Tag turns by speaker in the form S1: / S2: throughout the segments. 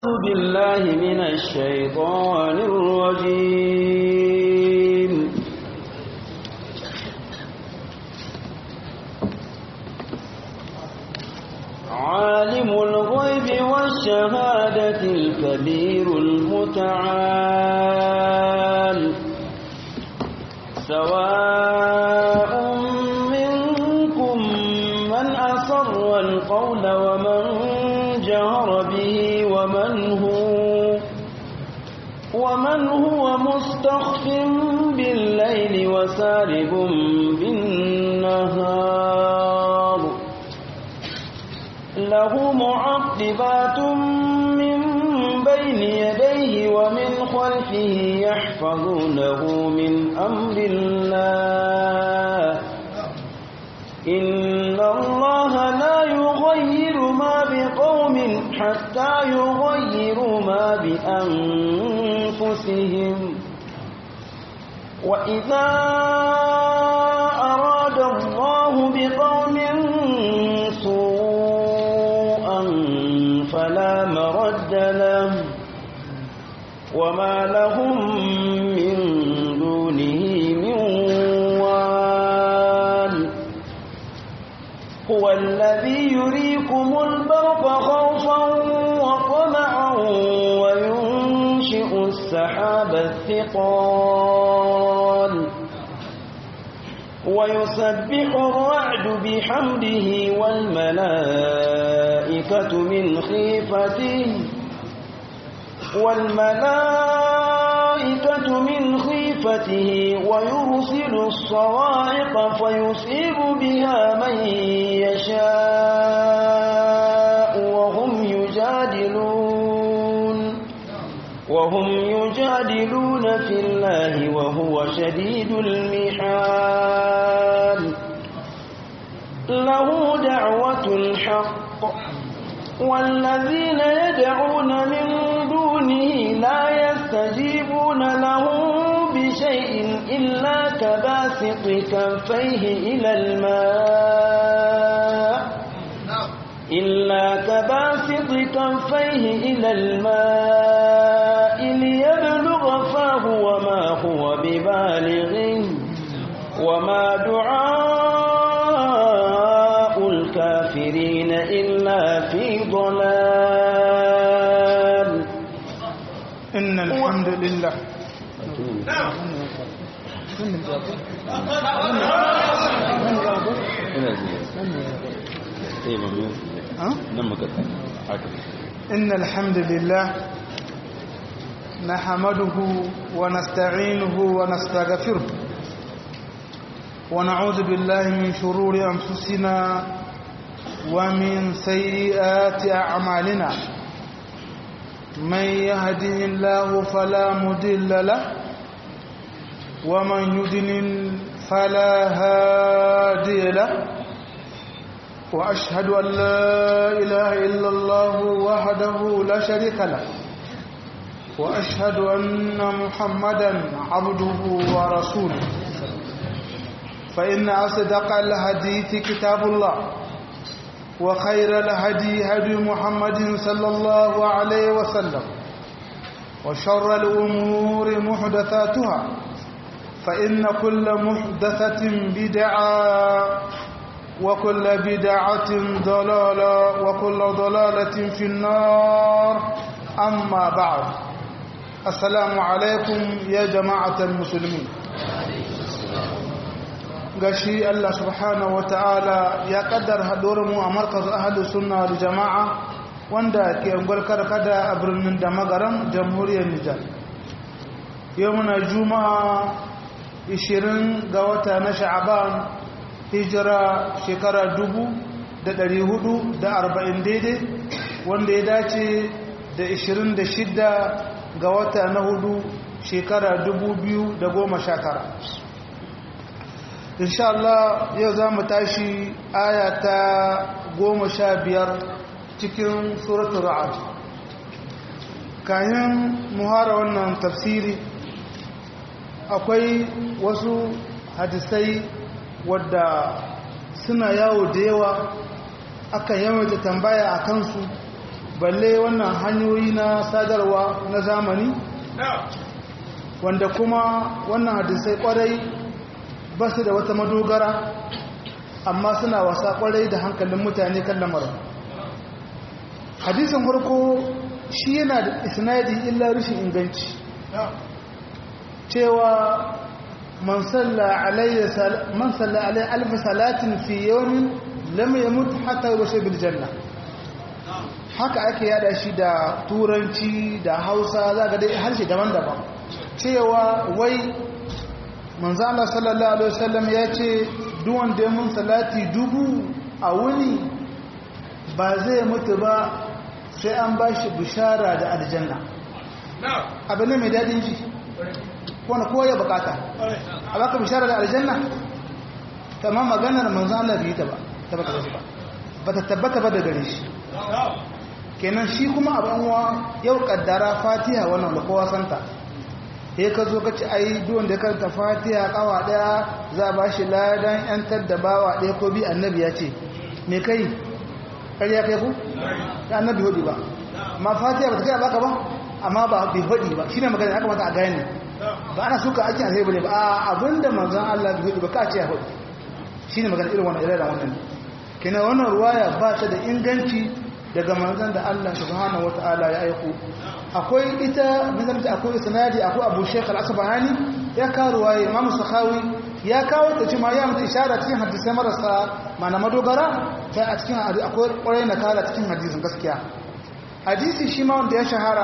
S1: أعوذ بالله من الشيطان الرجيم عالم الغيب والشهادة الكبير المتعال سواء منكم من أسر القول ومن جهر به ومن هو ومن هو مستخف بالليل وسارب بالنهار له معقبات من بين يديه ومن خلفه يحفظونه من أمر الله إن الله لا يغير ما بقوم حتى يغيروا ما بأنفسهم وإذا أراد الله بقوم سوءا فلا مرد له وما لهم من دونه من وال هو الذي يريكم البرق خوفا وطمعا وينشئ السحاب الثقال ويسبح الرعد بحمده والملائكة من خيفته والملائكة من خيفته ويرسل الصواعق فيصيب بها من يشاء وهم يجادلون وهم يجادلون في الله وهو شديد المحال له دعوة الحق والذين يدعون من دونه لا يستجيبون لهم بشيء إلا كباسط كفيه إلى الماء إلا كباسط كفيه إلى الماء ليبلغ فاه وما هو ببالغه وما دعاء الكافرين إلا في ضلال
S2: إن الحمد لله إن الحمد لله نحمده ونستعينه ونستغفره ونعوذ بالله من شرور أنفسنا ومن سيئات أعمالنا من يهده الله فلا مضل له ومن يضلل فلا هادي له وأشهد أن لا إله إلا الله وحده لا شريك له وأشهد أن محمدا عبده ورسوله فإن أصدق الحديث كتاب الله وخير الهدي هدي محمد صلى الله عليه وسلم وشر الأمور محدثاتها فإن كل محدثة بدعة وكل بدعة ضلالة وكل ضلالة في النار أما بعد السلام عليكم يا جماعة المسلمين gashi Allah subhanahu wata'ala ya kaddar haɗuwar mu a markaz ahalus sunna wal jama'a wanda ke unguwar karkada a birnin da magaram jamhuriyar Nijar yau muna juma'a 20 ga wata na sha'aban hijira shekara 1440 daidai wanda ya dace da 26 ga wata na hudu shekara 2019 insha Allah yau za mu tashi aya ta goma sha biyar cikin suratun ra'ad kayan muhara wannan tafsiri akwai wasu hadisai wadda suna yawo da yawa aka yawaita tambaya a kansu balle wannan hanyoyi na sadarwa na zamani wanda kuma wannan hadisai kwarai ba su da wata madogara amma suna wasa kwarai da hankalin mutane kan lamarin hadisin farko shi yana da isnadi illa rashin inganci cewa man salla alayya man salla alayya alf salatin fi yawmin lam yamut hatta yusha bil janna haka ake yada shi da turanci da hausa za ga dai harshe daban-daban cewa wai manzo Allah sallallahu alaihi wasallam ya ce duk wanda mun salati dubu a wuni ba zai mutu ba sai an bashi bishara da aljanna abu ne mai dadin ji wanda kowa ya bukata a baka bishara da aljanna tamam maganar manzo Allah bai ta ba tabbata ba ba ta tabbata ba da gare shi kenan shi kuma abin wa yau kaddara fatiha wannan da kowa santa sai ka zo ka ci ai duwan da karanta fatiha kawa daya za ba shi ladan yantar da bawa daya ko bi annabi ya ce me kai ƙarya kai ku da annabi hudu ba ma fatiha ba ta kai baka ba amma ba bi hudu ba shine magana aka mata a gane ba ana suka ake alheri bane ba abinda manzon Allah bi hudu ba ka ce ya hudu shine magana irin wannan irin wannan kenan wannan ruwaya ba ta da inganci daga manzon da Allah subhanahu wataala ya aiko akwai ita bizarta akwai sanadi akwai Abu Sheikh Al-Asbahani ya kawo ruwaya Imam Sakhawi ya kawo ta cewa ya mutu ishara cikin hadisai marasa mana madogara sai a cikin akwai kwarai na kala cikin hadisin gaskiya hadisi shi ma wanda ya shahara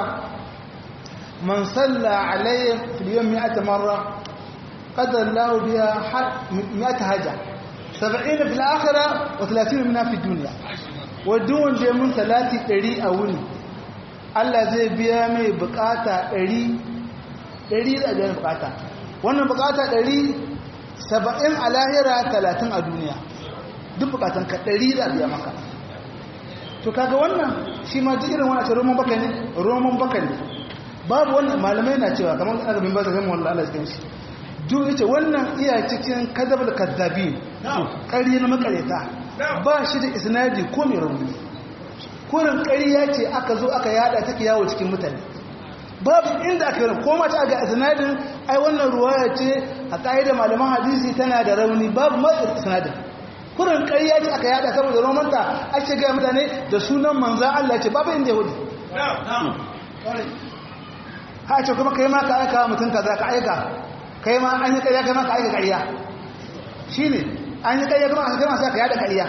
S2: man salla alayya fil yawm 100 marra qadara Allah biha 100 haja 70 fil akhirah wa 30 minha fi dunya wadun wanda mun salati 100 a wuni Allah zai biya mai bukata 100 100 da biyan bukata wannan bukata 100 70 a lahira 30 a duniya duk bukatan ka 100 da biya maka to kaga wannan shi ma duk irin wannan roman baka ne roman baka ne babu wannan malamai na cewa kamar aka bin ba ta zama wallahi Allah ya shi duk yace wannan iya cikin kadabul kadzabi ƙarya na makareta ba shi da isnadi ko mai rauni kurin ƙarya ce aka zo aka yada take yawo cikin mutane babu inda aka yi ko mace ga isnadin ai wannan ruwaya ce a ƙa'idar malaman hadisi tana da rauni babu ma isnadin kurin ƙarya ce aka yada saboda romanta ake gaya mutane da sunan manzan Allah ce babu inda yahudi ha ce kuma kai ma ka aika mutum kaza ka aika kai ma an yi ƙarya kai ma ka aika ƙarya shi ne an yi ƙarya kuma a kai masu ka yada ƙarya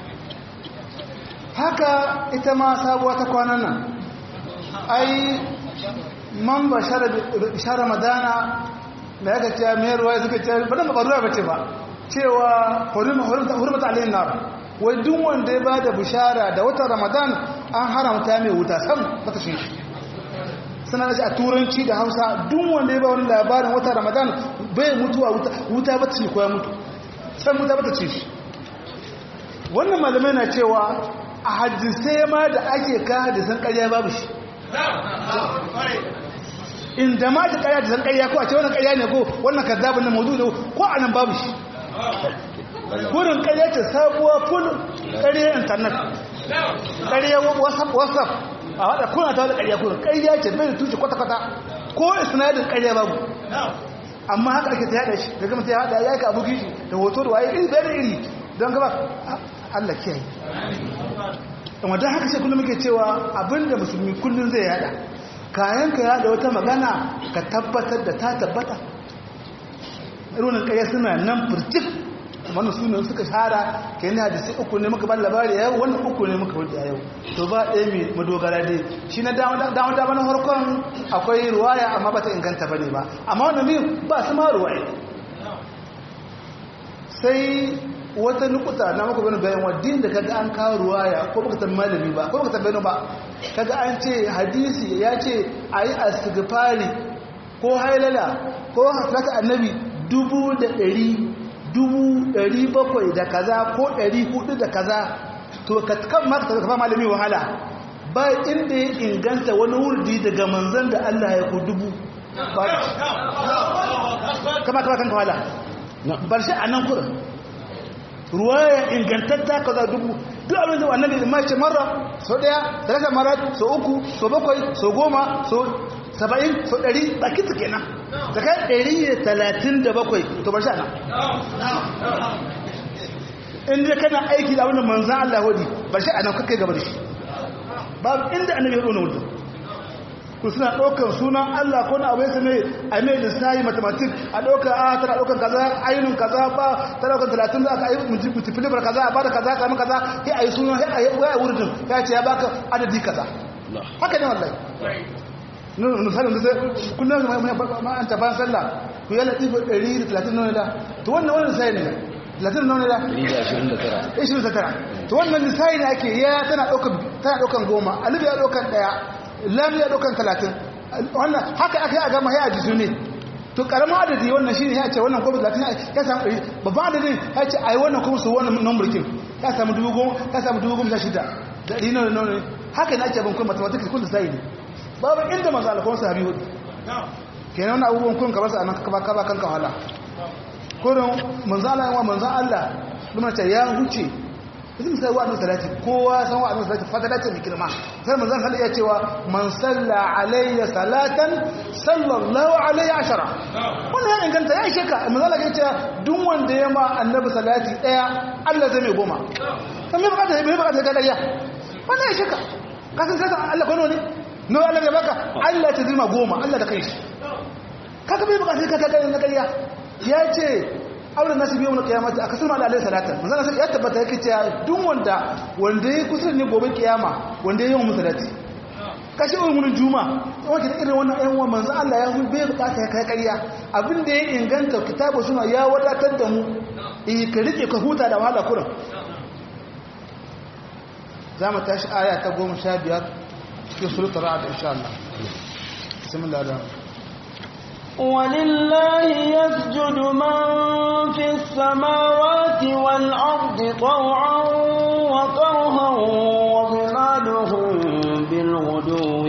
S2: haka ita ma sabuwa ta kwanan nan ai man ba share madana da ya gaciya mai ruwa suka ce ba dan ba ruwa ba ce ba cewa hurmata alayhin nar wai duk wanda ya bada bishara da watan ramadan an haramta mai wuta sam bata shi suna da a turanci da hausa duk wanda ya ba wani labarin watan ramadan bai mutuwa wuta wuta bata shi ko ya mutu san wuta bata ci shi wannan malamai na cewa a hadisai ma da ake ka hadisan ƙarya babu shi inda ma ta ƙarya hadisan ƙarya ko a ce wannan ƙarya ne ko wannan kazzabin na maudu ne ko a nan babu shi wurin ƙarya ce sabuwa ful ƙarya intanet ƙarya whatsapp a haɗa kuna ta wada ƙarya kurin ƙarya ce bai da tushe kwata-kwata ko isnadin ƙarya babu amma haka ake ta yada shi da gama ta yada ya ka abuki shi da hoto da waye iri da iri don gaba Allah kiyaye amma don haka sai kullum muke cewa abinda musulmi kullum zai yada kayan ka yada wata magana ka tabbatar da ta tabbata irin kaya suna nan furtif wannan sunan suka shara ke yana da sai uku ne muka ban labari yau wannan uku ne muka wuce yau to ba ɗaya mai madogara dai shi na dama dama na harkon akwai ruwaya amma ba ta inganta ba ne ba amma wannan min ba su ma ruwaya sai wata nukuta na muka bani bayan wadin da kaga an kawo ruwaya ko baka tambayi malami ba ko baka tambayi ba kaga an ce hadisi ya ce ayi astighfari ko hailala ko haslata annabi dubu da ɗari dubu ɗari bakwai da kaza ko ɗari hudu da kaza to ka kan maka taɓa malami wahala ba inda ya inganta wani wurdi daga manzan da Allah ya ku dubu kama kama kan kawala bar shi a nan kurin ruwaya ingantatta kaza dubu duk abin da annabi ma ce marra so daya da rasa mara so uku so bakwai so goma so saba'in so ɗari baki su kenan da kai ɗari da talatin da bakwai to ba sha na inda kana aiki da abin da manzan Allah hudi ba sha nan kakai gaba da shi babu inda annabi ya ɗona wudu ku suna ɗaukar sunan Allah ko na abai same a mai lissahi mathematics a ɗaukar a tana ɗaukar kaza ainihin kaza ba ta ɗaukar talatin za ka yi multiplicar kaza a bada kaza kama kaza ya a yi sunan ya a yi wurin ya ce ya baka adadi kaza haka ne wallahi misalin da sai kullum ma an tafa sallah ku yi latifin 130 nuna da to wannan wani lissahi ne 30 nuna da 129 to wannan lissahi ne ake ya tana ɗaukar goma alibi ya ɗaukar ɗaya lam ya ɗaukar 30 wannan haka aka yi a gama ya a jisu ne to karamin adadi wannan shi ne ya ce wannan gobe 30 ya samu ɗari babban adadin ya ce a yi wannan kuma su wannan numburkin ya samu dubu goma ya samu dubu goma sha shida da ɗari nuna nuna haka ne ake bankun mathematics kun lissahi ne babu inda masu alkawar sahabi hudu kenan wani abubuwan kun kamar sa nan kaba kaba kan kawala kurin manzan Allah yawa manzan Allah lumar ce ya huce isin sai wa annabi salati kowa san wa annabi salati fadala ce mai girma sai manzan sallallahu ya cewa man salla alayya salatan sallallahu alayhi ashara wannan ya inganta ya ishe ka manzan Allah ya ce duk wanda ya ma annabi salati daya Allah zai mai goma kan me bukata me bukata ga dariya wannan ya ishe ka kasan sai Allah kwano ne no Allah ya baka Allah ta zima goma Allah da kai shi kaga bai baka sai ka kaga na kariya ya ce auren nasu biyu na kiyamata a kasar ma'ala alaihi salata manzana sai ya tabbata yake cewa duk wanda wanda ya kusa ne gobe kiyama wanda ya yi wa musalati kashi ulmunin juma wanda da irin wannan ayan wa manzo Allah ya bai bukata ya kai kariya abin da ya inganta kitabu suna ya wadatar da mu eh ka rike ka huta da wahala kurin za mu tashi aya ta goma sha biyar في سورة الرعد إن شاء الله بسم الله الرحمن
S1: ولله يسجد من في السماوات والأرض طوعا وكرها وظلالهم بالغدو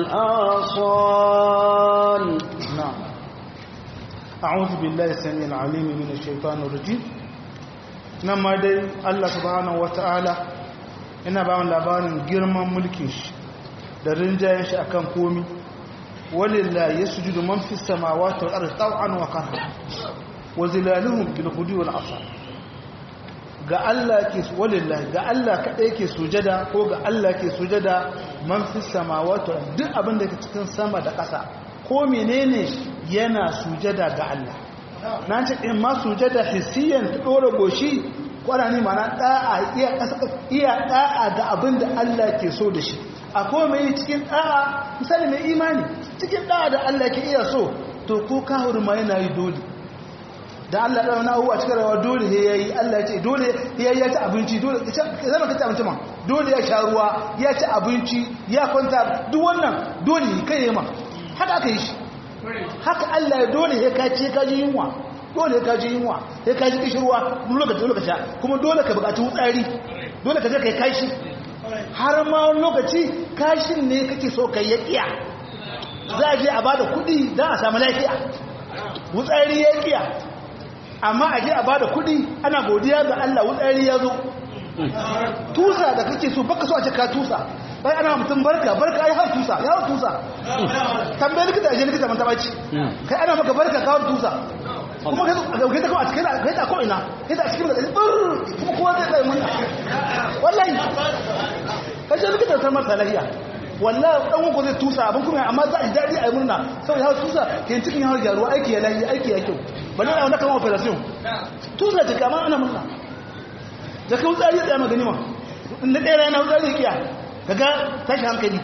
S1: والآصال
S2: نعم أعوذ بالله السميع العليم من الشيطان الرجيم نما دي الله سبحانه وتعالى ina ba mu labarin girman mulkin shi da rinjayen shi akan komi walillahi yasjudu man fis samawati wal ardi taw'an wa karha wa zilaluhum bil ghudwi wal asal ga Allah ke walillahi ga Allah kadai ke sujada ko ga Allah ke sujada man fis samawati duk abin da ke cikin sama da ƙasa ko menene yana sujada ga Allah na ce in ma sujada hissiyan ta dora goshi kwarani mana da'a iya iya da'a ga abin da Allah ke so da shi akwai mai cikin da'a misali mai imani cikin da'a da Allah ke iya so to ko kahur ma yana yi dole da Allah da wani abuwa cikin rawa dole ya yi Allah ya ce dole ya yi ya ci abinci dole zama ka ci abinci ma dole ya sha ruwa ya ci abinci ya kwanta duk wannan dole kai ya ma haka aka yi shi haka Allah ya dole ya kaci ya kaji yunwa dole ka ji yunwa sai ka ji kishirwa lokaci dole ka sha kuma dole ka bukaci wutsari dole ka je kai kashi har ma lokaci kashin ne kake so kai ya kiya za a je a bada kuɗi don a samu lafiya wutsari ya kiya amma a je a bada kuɗi ana godiya ga Allah wutsari ya zo tusa da kake so baka so a ce ka tusa bai ana mutum barka barka ya hau tusa ya hau tusa tambayi likita a je likita man taɓa ci kai ana maka barka ka hau tusa kuma ka dauke ta kuma a cikin kai ta ko'ina kai ta cikin da tsir kuma kowa zai tsaye mun wallahi ka ce likita san masa lafiya wallahi dan uku zai tusa abin kuma amma za a ji daɗi a yi murna sau ya tusa ke cikin yawon gyaruwa aiki ya layi aiki ya kyau ba ne na wanda kama operation tusa ta kama ana murna da ka wutsari ya tsaye magani ma na ɗaya rana wutsari ya kiya ka ga tashi hankali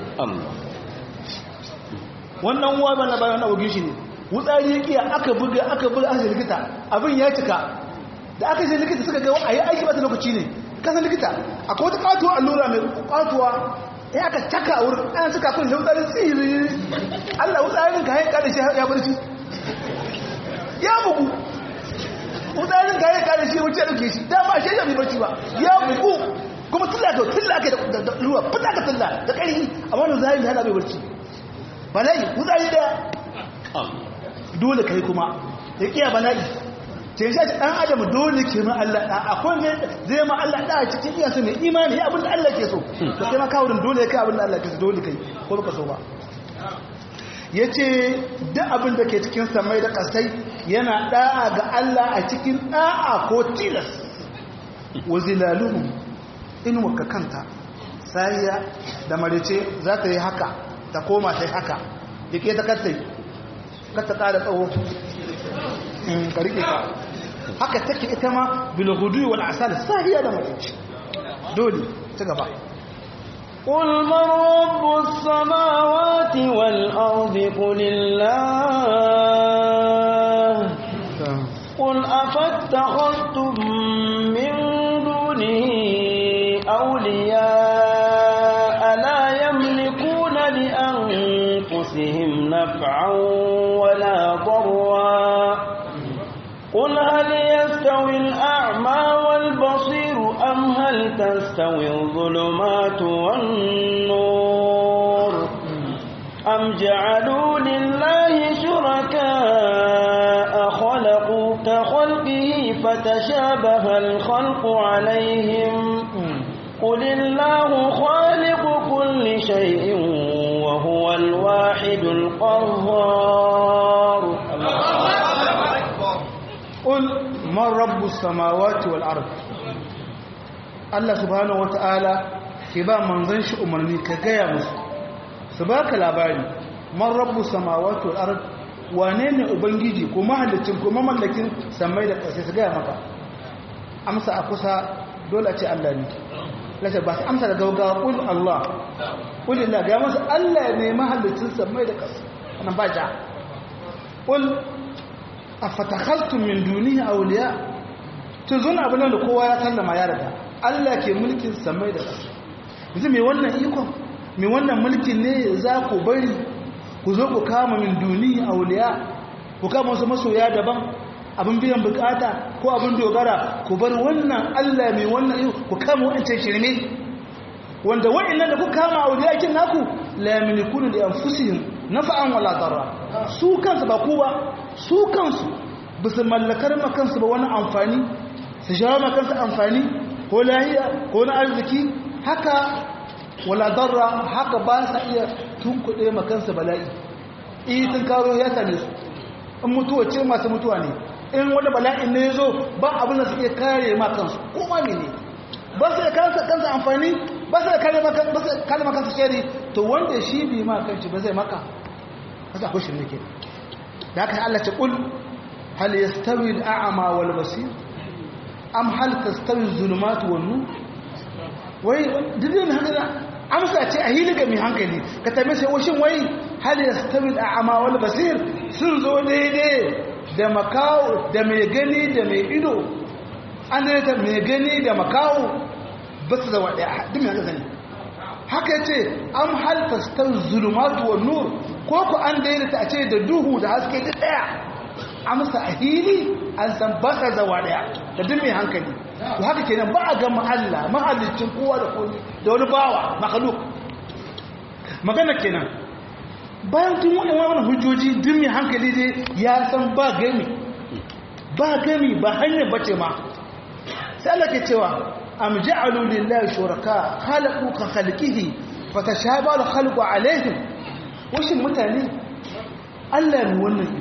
S2: wannan uwa bana bayan abogin shi ne wutsari ya kiya aka buga aka buga aka likita abin ya cika da aka je likita suka ga a yi aiki bata lokaci ne kasan likita akwai wata katuwa allura mai kwatuwa ya aka caka a wurin ana cika kun da wutsarin tsiri allah wutsarin ka haika da shi ya barci ya bugu wutsarin ka haika da shi wuce dauke shi dama shi ya bai barci ba ya bugu kuma tilla ka tilla ka da ruwa fita ka tilla da ƙarfi a wannan zahiri hana bai barci bala'i wutsari daya dole kai kuma ya kiya bala'i ce shi dan adam dole ke ma Allah da akwai ne zai ma Allah da cikin iya su mai imani ya abin da Allah ke so to kai ma kawurin dole kai abin da Allah ke so dole kai ko baka so ba yace duk abin da ke cikin samai da kasai yana da'a ga Allah a cikin da'a ko tilas wazilaluhum in waka kanta sahiya da marice za ta yi haka ta koma ta yi haka dike ta kattai katta ƙara tsawo ka rike ka haka take ita ma bilhudu wal asal sahiya da marice dole ta gaba
S1: قل من رب السماوات والأرض قل الله قل أفاتخذتم من دونه أولياء لا يملكون لأنفسهم نفعا ولا ضرا قل هل يستوي الأعمى والبصير أم هل تستوي الظلمات والنور أم جعلوا لله شركاء خلقوا كخلقه فتشابه الخلق عليهم قل الله خالق كل شيء وهو الواحد القهار
S2: قل من رب السماوات والأرض Allah subhanahu wata'ala ke ba manzon shi umarni ka gaya musu su baka labari man rabbu samawati wal ard wane ne ubangiji ko mahallicin ko mamallakin samai da ƙasa su gaya maka amsa a kusa dole a ce Allah ne lace ba su amsa da gaugawa kul Allah kul illa ga masa Allah ne mahallicin samai da ƙasa wannan ba ja kul afatakhaltum min dunihi awliya tun zuna abin da kowa ya sallama ya riga Allah ke mulkin samai da ƙasa yanzu mai wannan ikon mai wannan mulkin ne za ku bari ku zo ku kama min duni a wuliya ku kama wasu masoya daban abin biyan bukata ko abin dogara ku bar wannan Allah mai wannan ikon ku kama wancan shirme wanda wa'annan da ku kama a wuliya kin naku la yamlikuna li anfusihim nafa'an wala darra su kansu ba ku ba su kansu bisu mallakar ma kansu ba wani amfani su jawo ma kansu amfani ko lahiya ko na arziki haka wala darra haka ba sa iya tunkuɗe makansa bala'i itin karo ya same su in mutuwa ce masu mutuwa ne in wani bala'in ne ya zo ba abin da su iya kare makansu ko ma ne ba su iya kansa kansa amfani ba su iya kare makansa shari to wanda shi bi ma kanci ba zai maka kasa akwai shi ne ke da haka Allah ce kul hal yastawi al-a'ma wal basir am hal tastawi az-zulumat wan nur wai didin haka amsa ce a hili ga mai hankali ka tabi sai washin wai hal yastawi al-a'ma wal basir sun zo daidai da makawo da mai gani da mai ido an da ta mai gani da makawo ba su zama daya duk mai haka gani haka ce am hal tastawi az-zulumat wan nur ko ku an daidaita a ce da duhu da haske duk daya amsa a hili an san ba ka zawa daya da duk mai hankali to haka kenan ba a gama Allah mahallicin kowa da kowa da wani bawa makhluk magana kenan bayan tun wani wani hujjoji duk mai hankali dai ya san ba gami ba gami ba hanyar bace ma sai Allah ke cewa am ja'alu lillahi shuraka khalaqu ka khalqihi fatashaba al-khalqu alaihim washin mutane Allah ne wannan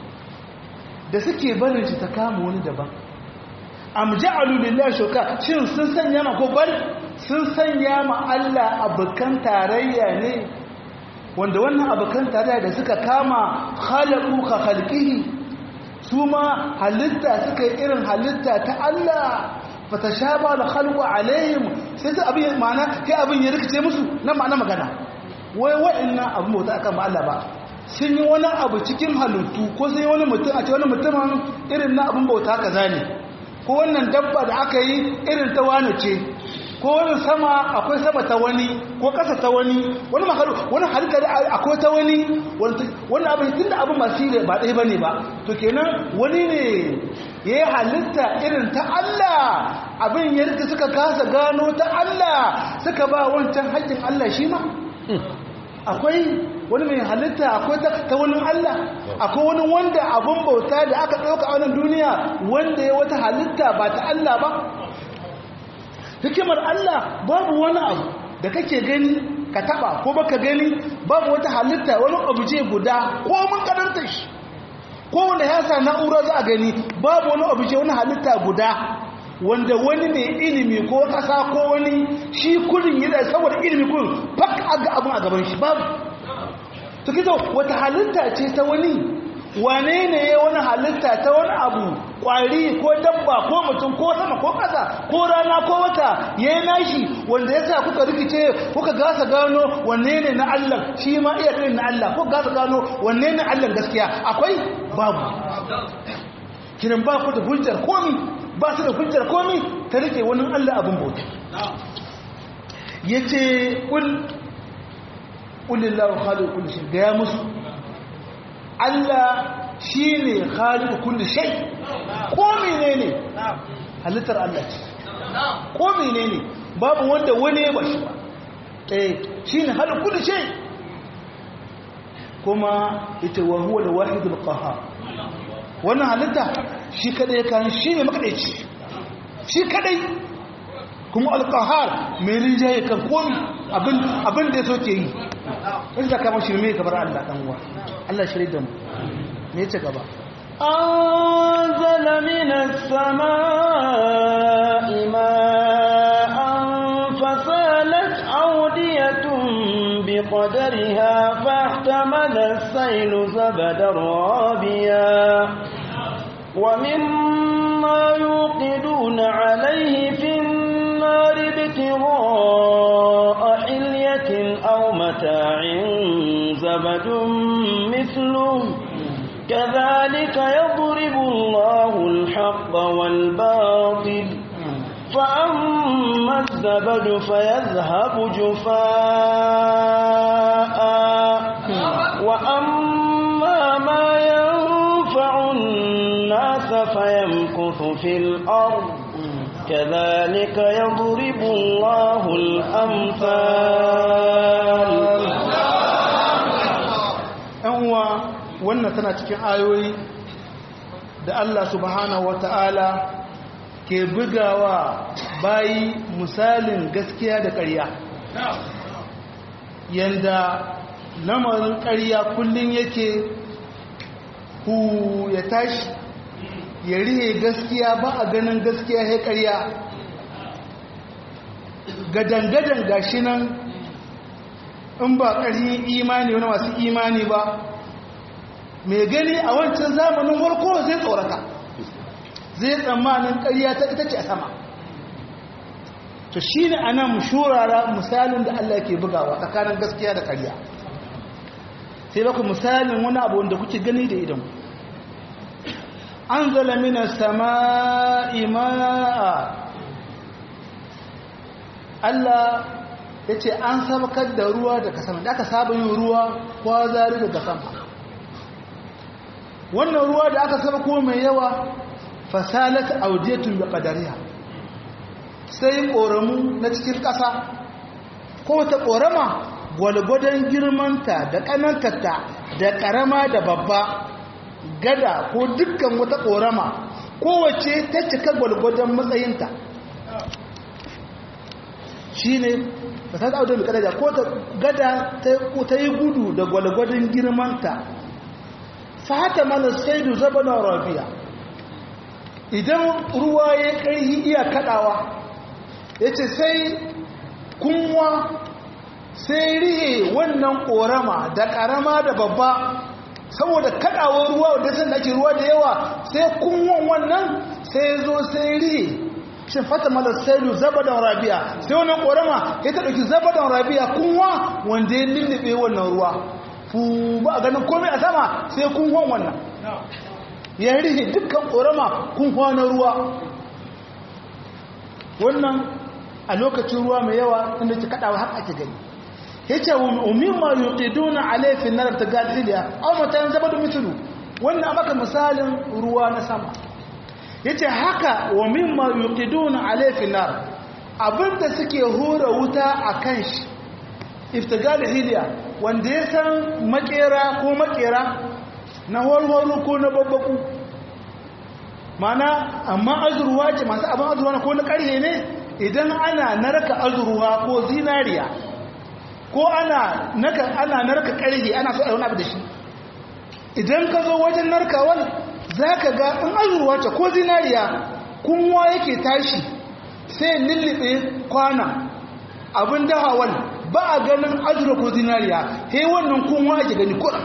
S2: da suke barin shi ta kama wani daban am ja'alu lillahi shuraka shin sun sanya ma ko bal sun sanya ma Allah abukan tarayya ne wanda wannan abukan tarayya da suka kama khalaqu ka khalqihi su ma halitta suka yi irin halitta ta Allah fatashaba da khalqu alaihim sai su abin ma'ana kai abin ya rikice musu nan ma'ana magana wai wa'annan abin bauta akan ba Allah ba sun yi wani abu cikin halittu ko sun yi wani mutum a ce wani mutumin irin na abin bauta kaza ne ko wannan dabba da aka yi irin ta wani ce ko wani sama akwai sama ta wani ko ƙasa ta wani wani makaru wani halitta da akwai ta wani wani abin tun da abin masu yi ba ɗaya ba ne ba to kenan wani ne ya yi halitta irin ta Allah abin yadda suka kasa gano ta Allah suka ba wancan haƙƙin Allah shi ma akwai wani mai halitta akwai ta wani Allah akwai wani wanda abun bauta da aka ɗauka a wannan duniya wanda ya wata halitta ba ta Allah ba hikimar Allah babu wani abu da kake gani ka taba ko baka gani babu wata halitta wani obje guda ko mun karanta shi ko wanda ya sa na'ura za a gani babu wani obje wani halitta guda wanda wani ne ilimi ko kasa ko wani shi kurin yana saboda ilimi kurin fak aga abun a gaban shi babu to kito wata halitta ce ta wani wane ne ya wani halitta ta wani abu kwari ko dabba ko mutum ko sama ko ƙasa ko rana ko wata ya yi nashi wanda ya sa kuka rikice kuka gasa gano wanne ne na Allah shi ma iya kai na Allah ko gasa gano wanne ne Allah gaskiya akwai babu kiran ba ku da hujjar komi ba su da hujjar komi ta rike wani Allah abin bauta yace kul kulillahu khaliqu kulli shay ga ya musu Allah shine khaliqu kulli shay ko menene halittar Allah ce ko menene babu wanda wani ya bashi ba eh shine khaliqu kulli shay kuma ita wa huwa al-wahidul qahhar wannan halitta shi kadai kan shi ne makadaici shi kadai kuma al-qahhar mai rinjaye kan komi abin abin da so ke yi in da kama shirme kamar Allah dan uwa Allah shirye da mu me yace gaba
S1: أنزل من السماء ماء فسالت أودية بقدرها فاحتمل السيل زبدا رابيا ومما يوقدون عليه في النار ابتغاء حلية أو متاع زبد مثله كذلك يضرب الله الحق والباطل فأما الزبد فيذهب جفاء وأما ما ينفع الناس فيمكث في الأرض كذلك يضرب الله الأمثال
S2: uwa wannan tana cikin ayoyi da Allah subhanahu wata'ala ke bugawa bayi misalin gaskiya da ƙarya yanda lamarin ƙarya kullum yake hu ya tashi ya rihe gaskiya ba a ganin gaskiya ya ƙarya gadangadan gashi nan in ba ƙarfin imani wani masu imani ba mai gani a wancan zamanin warko zai tsorata zai tsammanin ƙarya ta ita ce a sama to shi ne a nan shurara misalin da Allah ke bugawa tsakanin gaskiya da ƙarya sai baku misalin wani abu wanda kuke gani da idan an zala mina sama ima'a Allah ya ce an sabakar da ruwa daga sama da aka saba yin ruwa kwazari daga sama wannan ruwa da aka saba kuma mai yawa fasalat audiyatun bi qadariha sai koramu na cikin ƙasa ko ta korama gwalgwadon girmanta da kanantarta da ƙarama da babba gada ko dukkan wata korama kowace ta cika gwalgwadon matsayinta shine fasalat audiyatun bi qadariha ko ta gada ta yi gudu da gwalgwadon girmanta fata mana saidu zabana rabiya idan ruwa ya kai iya kadawa ya ce sai kunwa sai rihe wannan korama da karama da babba saboda kadawar ruwa wadda sun ake ruwa da yawa sai kunwan wannan sai zo sai rihe shi fata mana saidu zabadan rabiya sai wannan korama ya ta ɗauki zabadan rabiya kunwa wanda ya lullube wannan ruwa fu ba a ganin komai a sama sai kun hon wannan ya rihe dukkan ƙorama kun na ruwa wannan a lokacin ruwa mai yawa inda ke kaɗawa har ake gani ya ce umin ma yi ƙiduna a laifin na rabta gaziliya au matayin zama da mitulu wannan a maka misalin ruwa na sama ya ce haka wa min ma yi ƙiduna a laifin na abinda suke hura wuta a kan shi iftigal hiliya wanda ya san makera ko makera na warwaro ko na babbaku mana amma azurwa ce masu abin azurwa ko na ƙarhe ne idan ana narka azurwa ko zinariya ko ana naka ana narka ƙarhe ana so a wani abu da shi idan ka zo wajen narkawan za ka ga in azurwa ce ko zinariya kunwa yake tashi sai lullube kwana abin dahawan ba a ganin azurwa ko zinariya he wannan kunwa ake gani kuɗa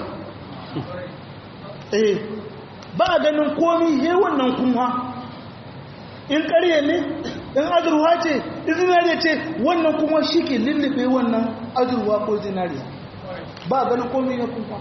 S2: eh ba a ganin komi he wannan kunwa in ƙarye ne in azurwa ce in zinariya ce wannan kuma shi ke lullube wannan azurwa ko zinariya ba a ganin komi ya kunwa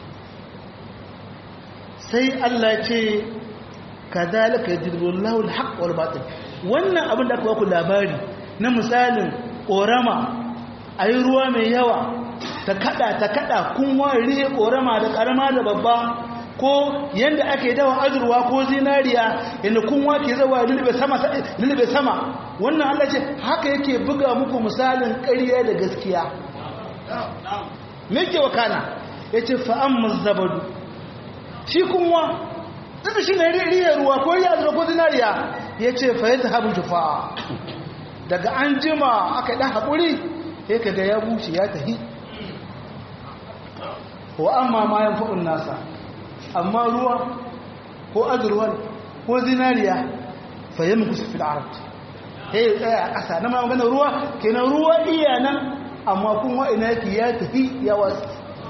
S2: sai Allah ce ka zalika yadrullahu alhaq wal batil wannan abin da aka baku labari na misalin korama ayi ruwa mai yawa ta kada ta kada kun wari korama da karama da babba ko yanda ake dawa azurwa ko zinariya yanda kun wake zawa lulube sama lulube sama wannan Allah ce haka yake buga muku misalin ƙarya da gaskiya me ke wakana yace fa amma zabadu shi kuma duk shi ne riyar ruwa ko riyar ruwa ko zinariya ya ce fa yadda habu jufa daga an jima aka ɗan haƙuri ya ka ga ya bushe ya tahi wa amma ma yan fa'un nasa amma ruwa ko azurwar ko zinariya fa yi muku sufi da ya yi tsaya a ƙasa na ma magana ruwa kenan ruwa iya nan amma kuma ina yake ya tafi ya wasu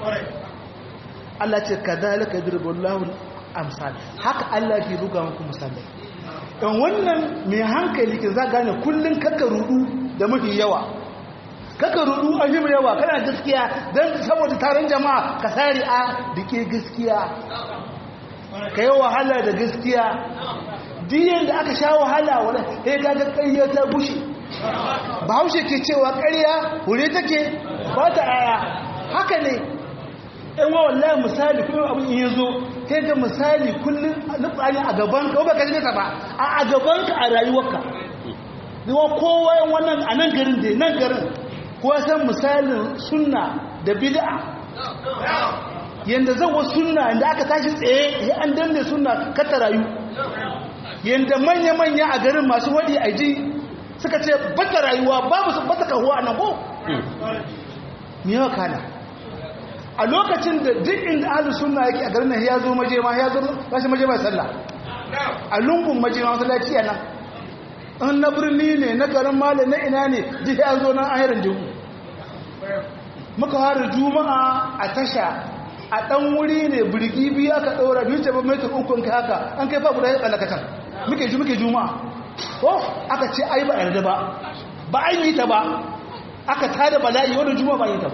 S2: Allah ce ka dalika dirbullahu amsal haka Allah ke buga muku misalai dan wannan mai hankali ke za gane kullun kaka rudu da mafi yawa kaka rudu a yi yawa kana gaskiya dan saboda taron jama'a ka sari a dike gaskiya ka yi wahala da gaskiya diyan da aka sha wahala wala sai ga ƙarya ta bushe bahaushe ke cewa ƙarya hure take ba ta aya haka ne ɗan wa wallahi misali kuma abin in yazo kai ga misali kullum nutsani a gaban ka ba ka ji nesa ba a gaban ka a rayuwarka zuwa kowa yan wannan a nan garin da nan garin kowa san misalin sunna da bid'a yanda zan wa sunna inda aka tashi tsaye ya an danne sunna ka ta rayu yanda manya-manya a garin masu wadi a ji suka ce bata rayuwa babu su bata kahuwa a nan ko me yawa kana a lokacin da duk inda ahlus sunna yake a garin nan ya zo maje ma ya zo bashi maje mai sallah a lungun maje ma masallaci yana an na birni ne na garin malam na ina ne duk ya zo nan ahirin jumu muka fara juma'a a tasha a dan wuri ne birgi biyu aka daura biyu ce ba mai ukun ka haka an kai fa guda ya tsalakatan muke ji muke juma'a ko aka ce ai ba yarda ba ba an yi ta ba aka tada bala'i wannan juma'a ba yi ta ba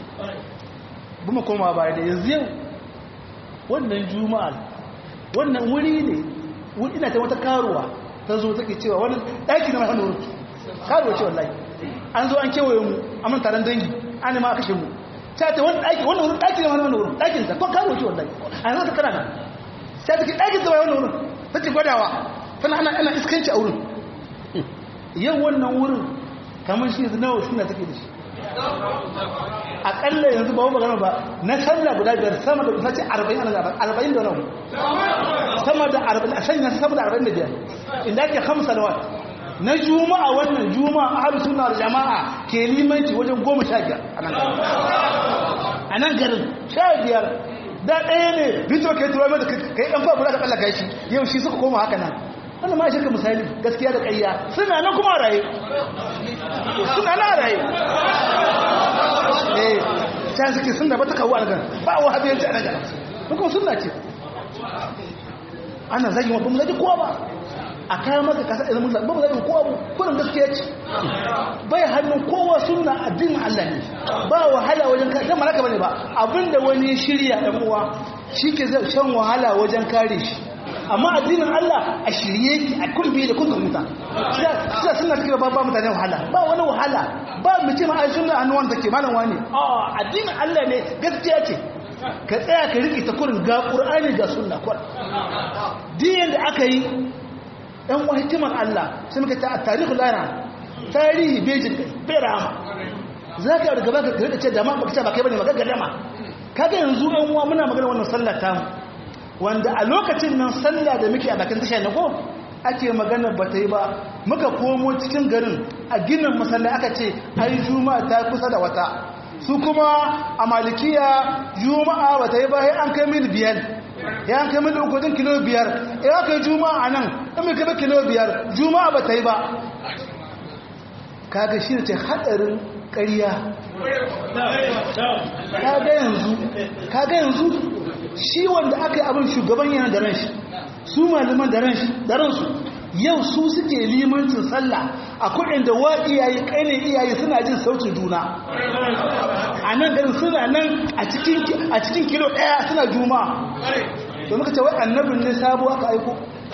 S2: kuma koma baya da yanzu yau wannan juma'a wannan wuri ne ina ta wata karuwa ta zo take cewa wani ɗaki na mahanu karuwa ce wallahi an zo an kewaye mu a man taron dangi an ma kashe mu ta ta wani ɗaki wannan wurin ɗaki na mahanu wurin ɗakin ta kwan karuwa ce wallahi a yanzu ta kana nan ta ta ke ɗakin ta wannan wurin ta ce gwadawa tana ana ana iskanci a wurin yau wannan wurin kamar shi nawa suna take da shi akalla yanzu ba magana ba na sallah guda biyar sama da kusa ce arba'in ana zaɓar arba'in da nan sama da arba'in a sanya sama da arba'in da biyar inda ake hamsa da wata na juma'a wannan juma'a a haɗu suna da jama'a ke limanci wajen goma sha biyar a nan garin sha biyar da ɗaya ne rito ke tuwa mai da kai ɗan fa guda ka tsallaka shi yau shi suka koma haka nan wannan ma shi ka misali gaskiya da ƙayya suna nan kuma raye suna na raye eh sai suke sunna ba ta kawo a nan ba wa habiyanci a nan kuma sunna ce ana zagi wa ba mu zagi kowa ba a kayan maka kasa idan mun ba mu zagi kowa ba kullum gaskiya ce bai hannun kowa sunna addinin Allah ne ba wahala wajen kare dan malaka bane ba abinda wani shirya dan uwa shike zai shan wahala wajen kare shi amma addinin Allah a shirye ki a kulbi da kun muta sai suna take ba ba mutane wahala ba wani wahala ba mu ce ma ai sunna annuwan take malam wani a addinin Allah ne gaskiya ce ka tsaya ka riki ta kurin ga qur'ani ga sunna kur din da aka yi dan wa hikimar Allah sai muka ta tarihi lana tarihi bejin bai rama za ka yi gaba ka rika ce da ma baka ce ba kai bane maka gadama kaga yanzu ɗan uwa muna magana wannan sallar tamu wanda a lokacin nan sallah da muke a bakin tasha na ko ake magana ba ta yi ba muka komo cikin garin a ginin masallaci aka ce ai juma'a ta kusa da wata su kuma a malikiya juma'a ba ta yi ba sai an kai mil biyar ya an kai mil uku din kilo biyar ya kai juma'a a nan in mai kai kilo biyar juma'a ba ta yi ba kaga shi ne ce hadarin ƙarya kaga yanzu kaga yanzu shi wanda aka yi abin shugaban yana da ranshi su malaman da ransu yau su suke limancin sallah a kudin da wa iyaye kaine iyaye suna jin sautin juna a nan garin suna nan a cikin kilo daya suna juma to muka ce wai annabin ne sabo aka aiko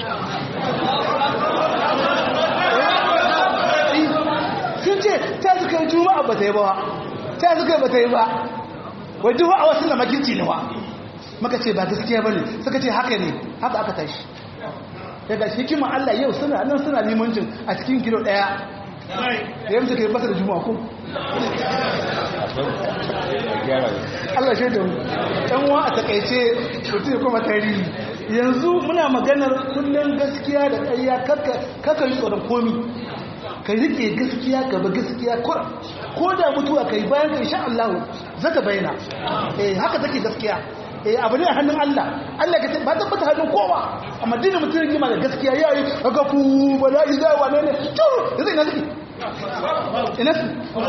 S2: sun ce ta suka yi juma'a ba ta yi ba ta suka yi ba ta yi ba wai duk a wasu na makirci ne wa maka ce ba gaskiya ba ne suka ce haka ne haka aka tashi daga hikimar Allah yau suna nan suna limancin a cikin kilo ɗaya da yamta kai basa da juma'a ko Allah shaida mu ɗan wa a takaice mutum ya kuma tarihi yanzu muna maganar kullum gaskiya da ƙarya kaka yi tsoron komi ka rike gaskiya gaba gaskiya ko da mutuwa kai bayan ka insha Allah zaka bayyana eh haka take gaskiya eh abu ne a hannun Allah Allah ka ba tabbata hannun kowa amma dinin mutum yake ma da gaskiya yayi kaga ku bala'i da wane ne to yanzu ina zaki ina su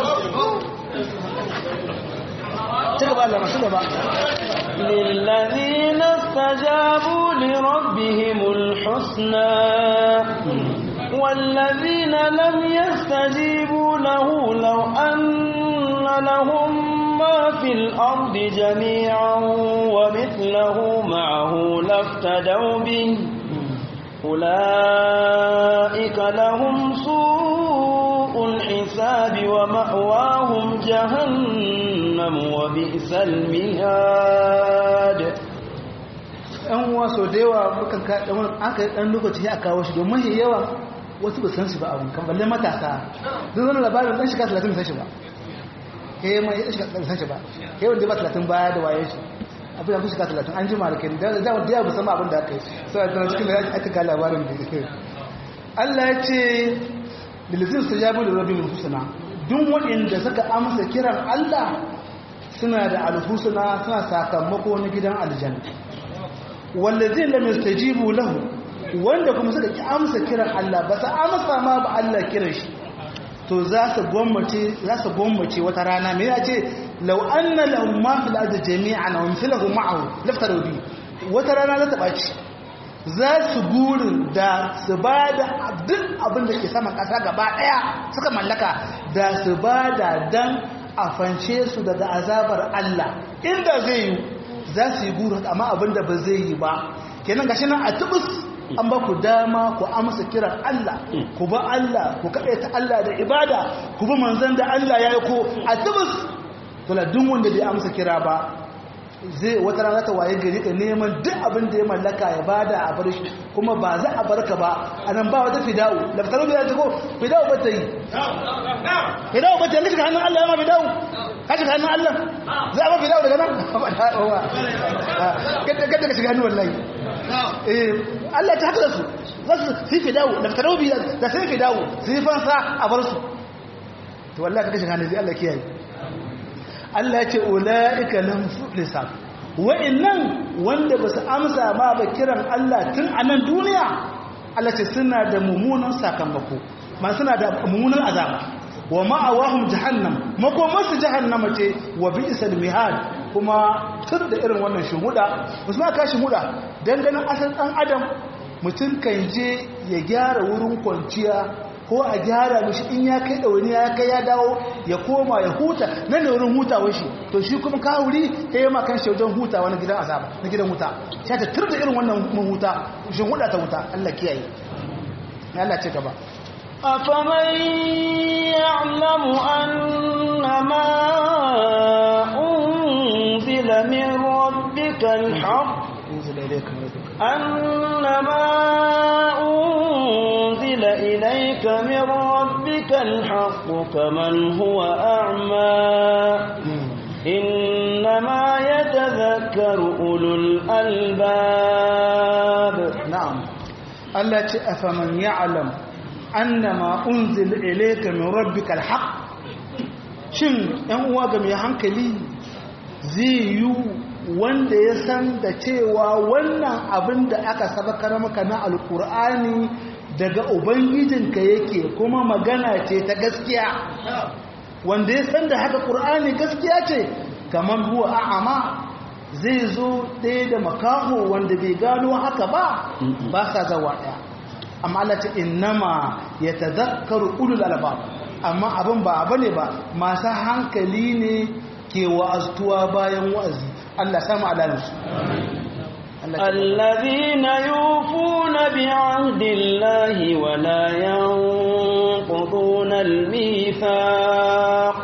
S2: ci gaba Allah masu gaba
S1: للذين استجابوا لربهم الحسنى والذين لم يستجيبوا له لو أن لهم ما في الأرض جميعا ومثله معه لافتدوا به أولئك لهم سوء الحساب ومأواهم جهنم وبئس المهاد
S2: ɗan waso da yawa mukan ka ɗan aka yi ɗan lokaci ya kawo shi domin yawa wasu ba san shi ba abun kan balle matasa zan zana labarin ɗan shiga talatin san shi ba ke yi mai shiga talatin san shi ba ke wanda ba talatin baya da waye shi abin da shiga talatin an ji malakin da da wanda ya musamman abin da aka yi sai a tana cikin da aka ga labarin da Allah ya ce bilizin su ya bude rabin husna duk waɗanda suka amsa kiran Allah suna da alhusna suna sakamako na gidan aljanna wallazin lam yastajibu lahu wanda kuma suka ki amsa kiran Allah ba sa amsa ma ba Allah kiran shi to za su gwammace za su gwammace wata rana me ya ce law anna lahum ma fil ardi jami'an wa mithluhu ma'ahu laftaru bi wata rana za ta baci za su gurin da su ba da duk abin da ke saman ƙasa gaba ɗaya suka mallaka da su ba da dan a fance su daga azabar Allah inda zai yi za su yi guru amma abinda ba zai yi ba kenan gashi nan a tubus an ba ku dama ku amsa kiran Allah ku ba Allah ku ta Allah da ibada ku bi manzon da Allah ya yi ko a tubus dole duk wanda bai amsa kira ba zai wata rana ta waye gari ka neman duk abin da ya mallaka ya bada a bar shi kuma ba za a barka ba anan ba wata fida'u laftaru bai ta ko fida'u ba ta yi fida'u ba ta yi shiga hannun Allah ya ma fida'u ka shiga hannun Allah za a ma fida'u daga nan ba da haɗuwa kada ka shiga hannun wallahi eh Allah ta haka da su za su yi fida'u laftaru bai da sai fida'u su yi fansa a bar su to wallahi ka shiga hannun zai Allah kiyaye Allah ya ce ula'ika lam lisab wa'annan wanda basu amsa ma ba kiran Allah tun a nan duniya Allah ce suna da mummunan sakamako ma suna da mummunan azaba wa ma'awahum jahannam makomarsu jahannama ce wa bi'sal mihad kuma tur da irin wannan shuhuda musamman ka shuhuda dan ganin asal dan adam mutum kan je ya gyara wurin kwanciya ko a gyara mishi in ya kai ɗauni ya kai ya dawo ya koma ya huta nan da wurin hutawar shi to shi kuma ka wuri ta yi makan shi wajen hutawa na gidan azaba na gidan wuta sai ta turda irin wannan mahuta shi huda ta wuta Allah kiyaye ya Allah ce gaba
S1: أفمن يعلم أن ما أنزل من ربك الحق
S2: انزل إليك من ربك
S1: أن ما أنزل إليك من ربك ربك الحق كمن هو أعمى إنما يتذكر أولو الألباب
S2: na'am Allah ce afaman ya'lam annama unzil ilayka min rabbikal haqq shin ɗan uwa ga mai hankali zai yi wanda ya san da cewa wannan abin da aka sabakar maka na alkur'ani daga ubangijinka yake kuma magana ce ta gaskiya wanda ya san da haka ƙur'ani gaskiya ce kamar huwa a'ama zai zo ɗaya da makaho wanda bai gano haka ba ba sa zawa ɗaya amma Allah ce innama ya tazakkaru ulul albab amma abin ba abu ne ba masu hankali ne ke wa'aztuwa bayan wa'azi Allah samu alalinsu
S1: الذين يوفون بعهد الله ولا ينقضون الميثاق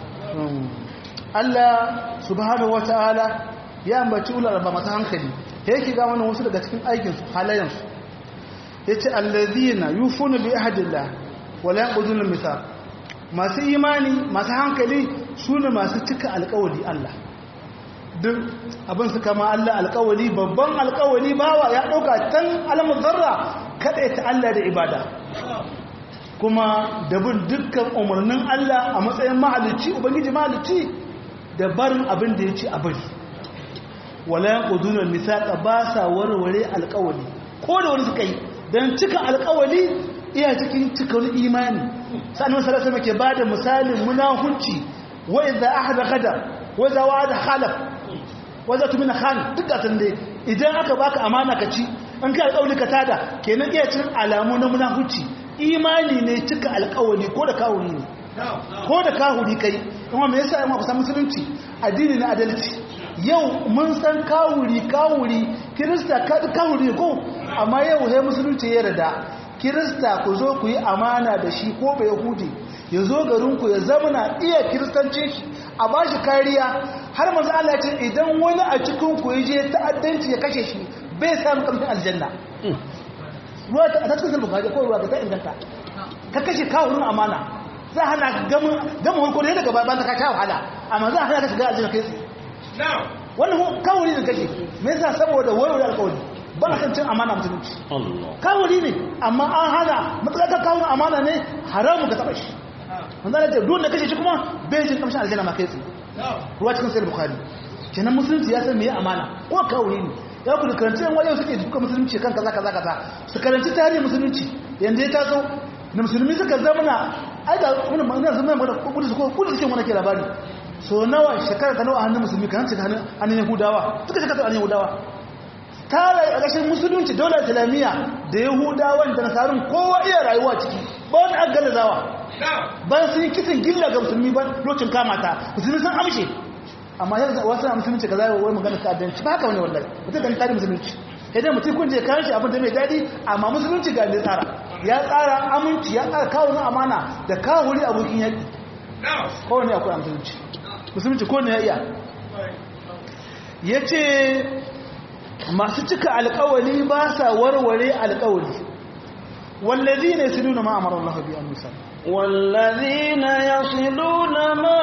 S2: Allah subhanahu wata'ala ya ambaci ular ba masu hankali ya yake ga wannan wasu daga cikin aikinsu halayensu ya ce allazina yufuna bi ahadillah wala yanqudun al-mithaq masu imani masu hankali sune masu cika alƙawari Allah duk abin su kama Allah alƙawari babban alƙawari bawa ya dauka tan alamun zarra kada ta Allah da ibada kuma da bin dukkan umarnin Allah a matsayin mahalicci ubangiji mahalicci da barin abin da ya ci a bari wala yanqudun al-mithaq ba sa warware alƙawari ko da wani suka yi don cika alkawali iya cikin cikin imani sannan sarasa make ba da misalin munahunci wa idza ahada gada wa idza wa'ada khalaf wa idza tumina khan duk ga tande idan aka baka amana ka ci an kai alkawali ka tada kenan iya cikin alamu na munahunci imani ne cika alkawali ko da kawuri ne ko da kahuri kai kuma me yasa amma kusan musulunci addini na adalci yau mun san kawuri kawuri kirista kawuri ko amma yau sai musulunci ya rada kirista ku zo ku yi amana da shi ko bai yahudi ya zo garinku ya zamana iya kiristance shi a ba shi kariya har mazu Allah ce idan wani a cikin ku ya je ta'addanci ya kashe shi bai samu kamfin aljanna ruwa ta cikin sulhu kaje ko ruwa ta inganta ka kashe kawurin amana za a hana gama hulko da daga bayan ta kashe wahala amma za a hana ka shiga aljanna kai wannan kawuri ne kake me yasa saboda warware alƙawari ba a san cin amana musulunci kawuri ne amma an hana matsakar kawun amana ne haramun ka taɓa shi wanda da duk da kashe shi kuma bai jin kamshin aljanna ma kai tsaye ruwa cikin sayar bukari kenan musulunci ya san me amana ko kawuri ne ya ku da karanci yan wajen suke duka musulunci kan kaza kaza kaza su karanci tarihin musulunci yanda ya taso na musulmi suka zamana ai da wani ma'ana zama mana kudu su ko kudu suke wani ke labari so nawa shekara ta nawa hannun musulmi kan hanci hannun yahudawa suka shekara hannun yahudawa tara a ƙashin musulunci daular islamiyya da yahudawan da nasarun kowa iya rayuwa ciki ba wani an galazawa bayan sun yi kisan gilla ga musulmi ba lokacin kamata musulmi sun amshe amma yanzu wasu na musulunci ka zai wai magana ta'addanci ba haka wani wallahi mutum kan tare musulunci idan mutum kun je kayan shi abin da mai daɗi amma musulunci ga ne tsara ya tsara aminci ya tsara kawo amana da kawo wuri abokin yaƙi kowane akwai musulunci musulunci ko ne ya iya ya ce masu cika alkawali ba sa warware alkawali wallazi ne su nuna ma'amar Allah biya musa
S1: والذين يصلون ما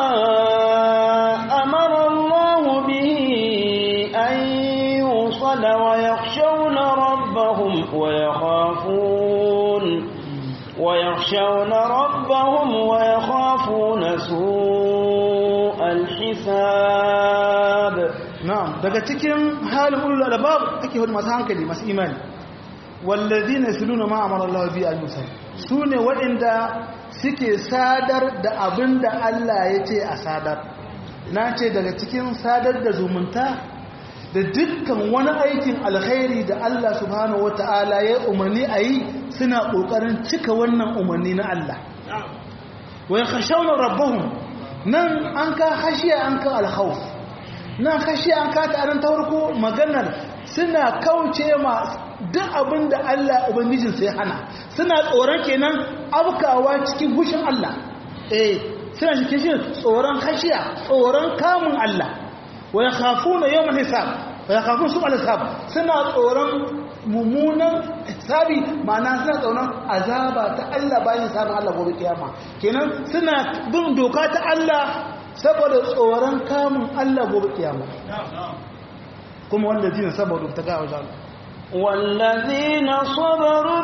S1: أمر الله به أن يوصل ويخشون ربهم ويخافون ويخشون ربهم ويخافون سوء الحساب
S2: na'am daga cikin halin ulul albab ake hudu masu hankali masu imani wallazina yasluna ma amara Allah bi al-musal sune waɗanda suke sadar da abinda Allah ya ce a sadar na ce daga cikin sadar da zumunta da dukkan wani aikin alkhairi da Allah subhanahu wata'ala ya umarni a yi suna ƙoƙarin cika wannan umarni na Allah wa yakhshawna rabbahum nan an ka hashiya an ka alkhawf nan kashi an kata a nan ta farko maganar suna kauce ma duk abin da Allah Ubangijinsa ya hana suna tsoron kenan abkawa cikin hushin Allah eh suna cikin shi tsoron kashiya tsoron kamun Allah wa yakhafuna yawmal hisab fa yakafun su al-hisab suna tsoron mummunan hisabi ma'ana suna tsoron azaba ta Allah bayan sabon Allah gobe kiyama kenan suna bin doka ta Allah saboda tsoron kamun Allah gobe kiyama kuma wanda jina saboda ta ga wajen
S1: والذين صبروا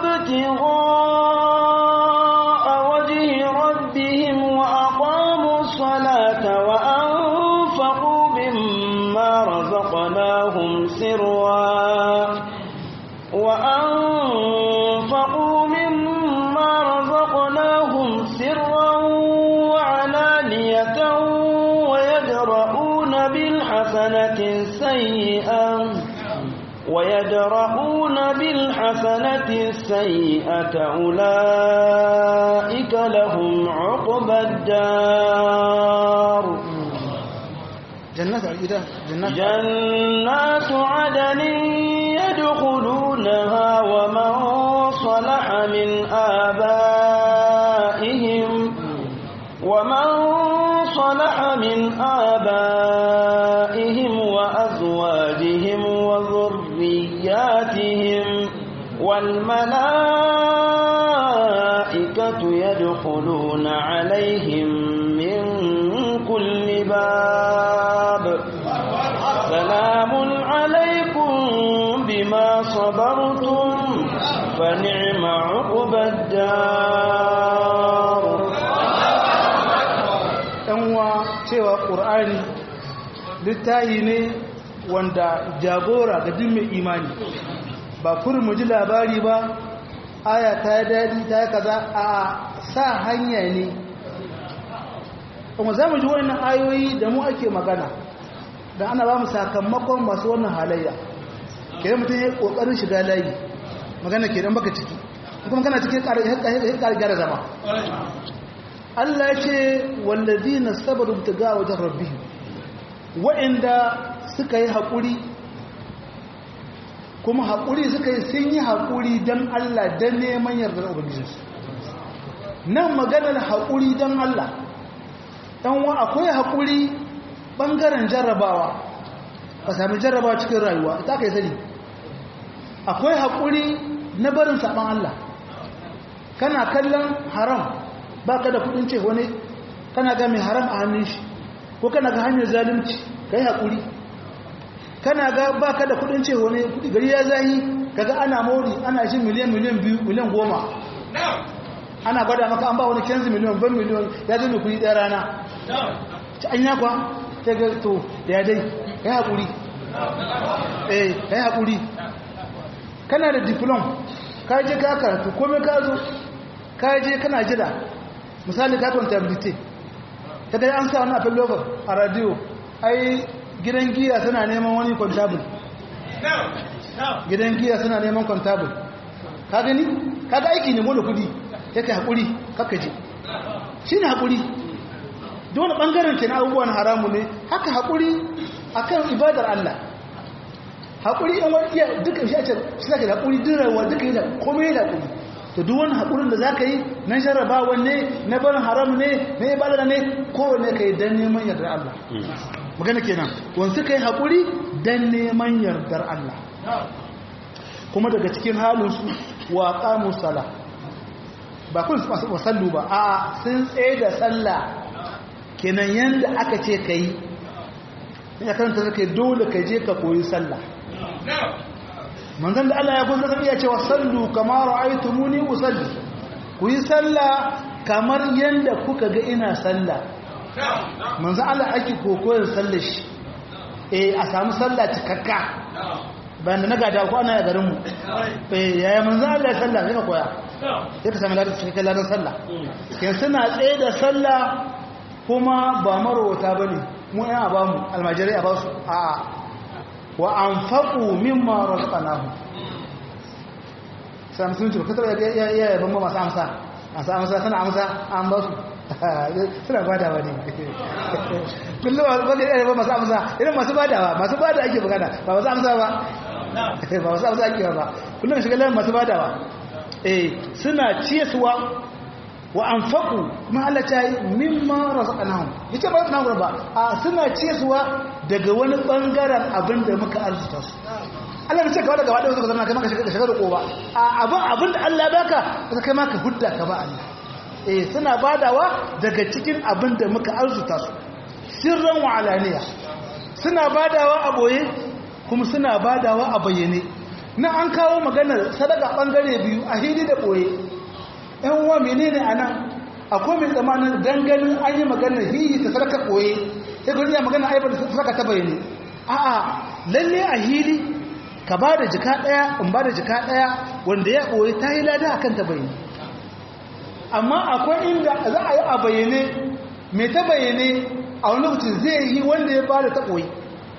S1: ابتغاء وجه ربهم وأقاموا الصلاة وأنفقوا مما رزقناهم سرا وأنفقوا مما رزقناهم سرا وعلانية ويدرؤون بالحسنة السيئة ويدرؤون بالحسنة السيئة أولئك لهم عقبى الدار
S2: جنات الإله جنات
S1: جنات عدن يدخلونها ومن صلح من آبائهم ومن صلح من آبائهم وأزواجهم وذرياتهم والملائكة يدخلون عليهم من كل باب سلام عليكم بما صبرتم فنعم عقبى الدار
S2: ɗanwa cewa ƙur'ani littayi ne wanda jagora ga duk mai imani ba kurin mu ji labari ba aya ta yi daɗi ta yi kaza a sa hanya ne kuma za mu ji wannan ayoyi da mu ake magana da ana ba mu sakamakon masu wannan halayya ke mutum ya yi ƙoƙarin shiga layi magana ke dan baka ciki kuma kana cikin ƙara gyara zama Allah ce wallazi na sabaru ga wajen rabbi wa'inda suka yi haƙuri kuma haƙuri suka yi sun yi haƙuri don Allah don neman yardar ubangijinsu nan maganar haƙuri don Allah ɗanwa akwai haƙuri ɓangaren jarrabawa ka sami jarrabawa cikin rayuwa ita ka yi sani akwai haƙuri na barin saɓan Allah kana kallon haram ba ka da kudin ce wani kana ga mai haram a hannun shi ko kana ga hanyar zalunci ka yi haƙuri kana ga ba ka da kudin ce wani kudi gari ya zahi kaga ana mori ana shi miliyan miliyan biyu miliyan goma ana gwada maka an ba wani kenzi miliyan ban miliyan ya zo mai kudi ɗaya rana ci an yakwa ta ga to da ya dai ka yi haƙuri eh ka yi haƙuri kana da diplom ka je ka karatu komai ka zo ka je kana jira misali ka contability ta dai an sa wani afin lobar a radio ai gidan giya suna neman wani contable gidan giya suna neman contable ka gani ka ga aiki ne wani kudi ya kai haƙuri kakaji shi ne haƙuri dole ɓangaren ke na abubuwan haramu ne haka haƙuri a kan ibadar Allah haƙuri yan wani iya duka shi a ce shi zaka da haƙuri dirawa duka yi da komai da haƙuri to duk wani haƙurin da za ka yi na jarrabawa ne na barin haram ne na ibadar ne kowane ka yi don neman yardar Allah magana kenan wani suka yi haƙuri don neman yardar Allah kuma daga cikin halinsu wa ƙamun sala ba kun wasallu ba a sun tsaye da sallah kenan yadda aka ce ka yi ya karanta zaka dole ka je ka koyi sallah manzan da Allah ya kun zaka iya cewa sallu kama ra'aytumuni usalli ku yi sallah kamar yadda kuka ga ina sallah manzan Allah ake kokoyin sallar shi eh a samu sallah cikakka bayan da na gada ko ana ya garin mu eh yaya manzan Allah ya sallah sai ka koya sai ka sami ladan cikakken ladan sallah kin suna tsaye da sallah kuma ba marowata bane mu ina ba mu almajirai a ba su a'a wa an faƙo mimma razaqnahu sai musulunci ka taba ya ya ban ba masu amsa masu amsa suna amsa an ba su suna badawa ne kullum ba ga ya ba masu amsa irin masu badawa masu bada ake magana ba masu amsa ba ba masu amsa ake ba kullum shiga layin masu badawa eh suna ciyaswa wa anfaqu kuma Allah ta yi mimma razaqnahum yace ba razaqnahum ba a suna ciyarwa daga wani bangaren abin da muka arzuta su Allah bai ce ka daga wadda suka zama kai maka shiga da ko ba a abin abin da Allah baka sai kai maka hudda ka ba Allah eh suna badawa daga cikin abin da muka arzuta su sirran wa alaniya suna badawa a boye kuma suna badawa a bayyane na an kawo maganar sadaka bangare biyu a hili da boye ɗan uwa menene anan akwai mai tsamanin danganin an yi maganar hihi ta sadaka boye sai gurin ya magana aibar sadaka ta bayyane a'a lalle a hili ka ba da jika ɗaya in ba da jika ɗaya wanda ya ɓoye ta yi lada akan ta bayyane amma akwai inda za a yi a bayyane mai ta bayyane a wani lokacin zai yi wanda ya ba da ta ɓoye